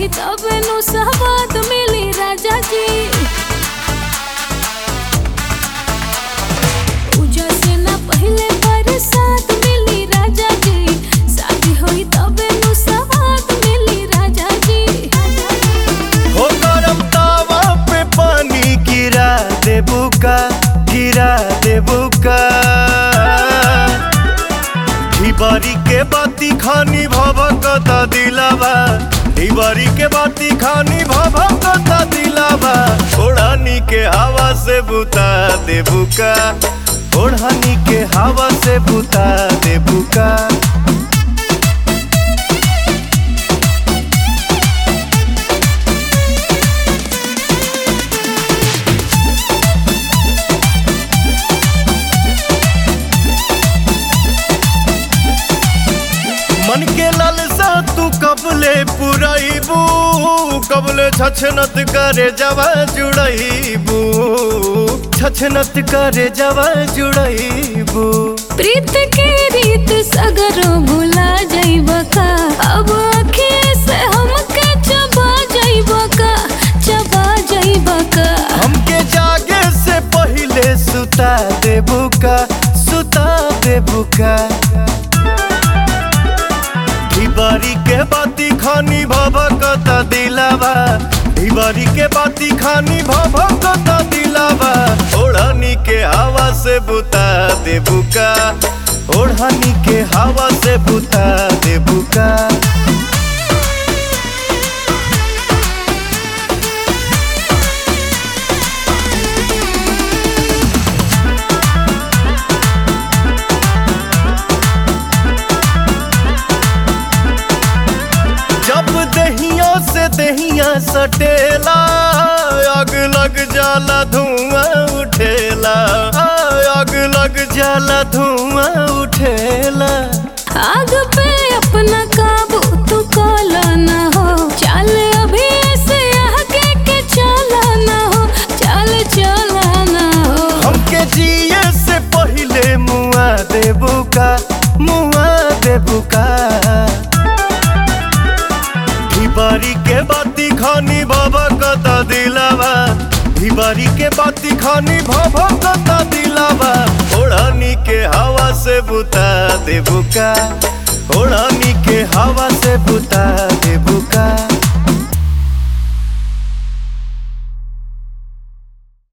होई तब नु सवाद मिली राजा जी पूजा से ना पहले बरसात मिली राजा जी शादी होई तब नु सवाद मिली राजा जी हो गरम तावा पे पानी गिरा देबू का गिरा देबू का ढिबारी के बाती खानी भभकता दिलावा ढिबारी के बाती खानी भभकता दिलावा ओढ़ानी के हवा से बुता देबू का ओढ़ानी के हवा से बुता देबू का मन के लालसा तू कबले पुराइबू कबले छछनत करे जवा जुड़ाइबू छछनत करे जवा जुड़ाइबू प्रीत के रीत सगरो भुला जाइब का अब अखिए से हमके चबा जाइब का चबा जाइब का हमके जागे से पहिले सुता देबू का सुता देबू का ढिबारी के बाती खानी भभकता दिलावा ढिबारी के बाती खानी भभकता दिलावा ओढ़नी के हवा से बुता देबू का ओढ़नी के हवा से बुता देबू का जब दहिया से दहिया सटेला आग लग जाला धुआं उठेला आग लग जाला धुआं उठेला आग पे अपना काबू तू काला ना हो चल अभी ऐसे आगे के चला ना हो चल चला ना हो हमके जिए से पहिले मुआ देबू का मुआ देबू का ढिबारी के बाती खानी बाबा कता दिलावा ढिबारी के बाती खानी भाभा कता दिलावा ओढ़ानी के हवा से बुता देबू का ओढ़ानी के हवा से बुता